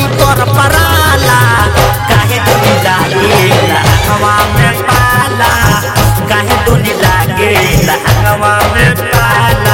कर पराला काहे दुनी लागेला हवा में पाला काहे दुनी लागेला हवा में पाला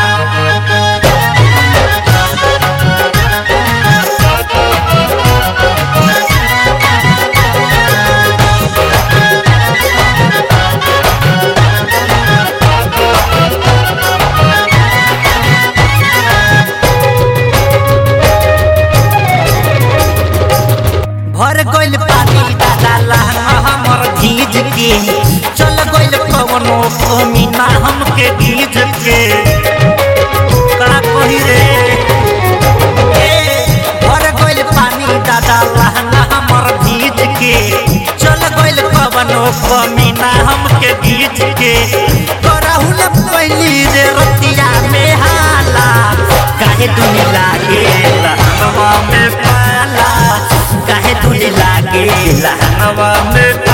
भर गइल पानी दादा लहंगा हमर भीज के चल गइल कवनो कमी ना हमके भीज के का कही रे ए, भर गइल पानी दादा लहंगा हमर भीज के चल गइल कवनो कमी ना हमके भीज के करहु न पहली रे रतिया में हाला काहे दुनी लागे हवा में पाला काहे तुझे लागे हवा में